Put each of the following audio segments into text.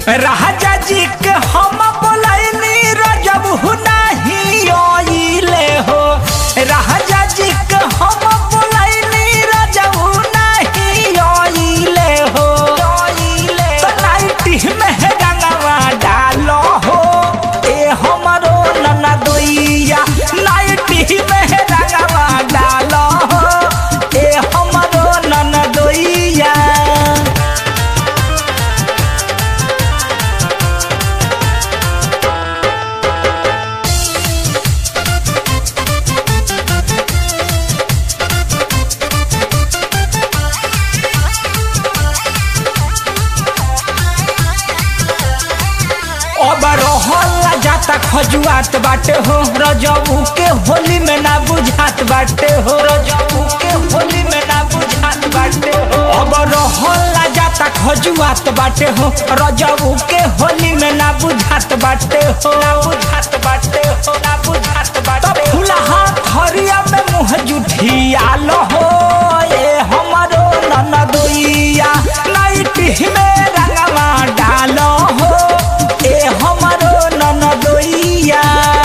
राजा जी के हम बोलैनी रजब नहीं आइले हो राजा जी के हम बोलैनी रजब नहीं आइले हो तो नाइटी में गंगवा डालो हो ए हमरो ननदोइया नाइटी में गंगवा डालो हो ए हमरो ननदोइया अब रहला जाता खजुआत बाटे हो रजबू के होली में ना बुझात बाटे हो रजबू के होली में ना बुझात बाटे हो अब रहला जाता खजुआत बाटे हो रजबू के होली में ना बुझात बाटे हो ना बुझात बाटे हो ना बुझात बाटे फूला हाथ हरिया में मुंह जुठियाल हो ए हमरो ननदोइया नाइटी में रंगवा डालो हो ए हमरो ननदोइया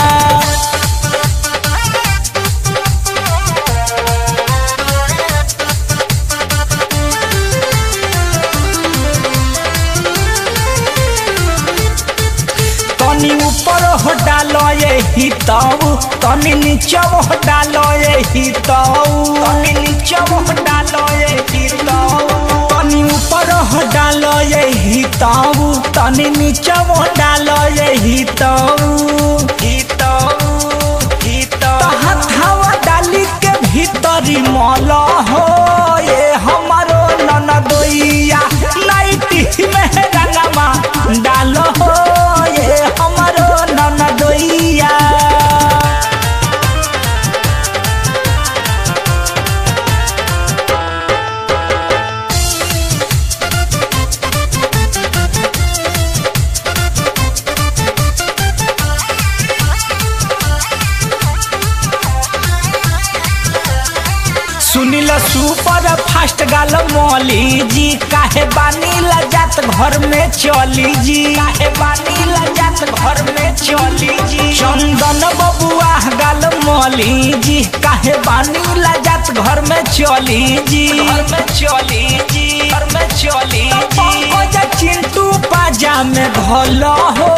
तनी ऊपर हो डालो ये ही ताऊ तनी नीचे हो डालो ये ही ताऊ तनी नीचे हो डालो ये ही ताऊ तनी ऊपर हो डालो ये ही ताऊ तनी नीचे हो डालो ये ही ताऊ ही ताऊ ही ताऊ हथवा डाली के भीतरी मौला हो ये हमारो ननदोइया नाइटी में रंगमा डालो हो ये हमारो ननदोइया सुनिल सुपर फास्ट गाल मौली जी काहे बानी लजात घर में चली जी काहे बानी लजात घर में चली जी चंदन बबुआ गाल मौली जी काहे बानी लजात घर में चली जी घर में चली जी घर में चली जी चिंटू पाजा में घोलो हो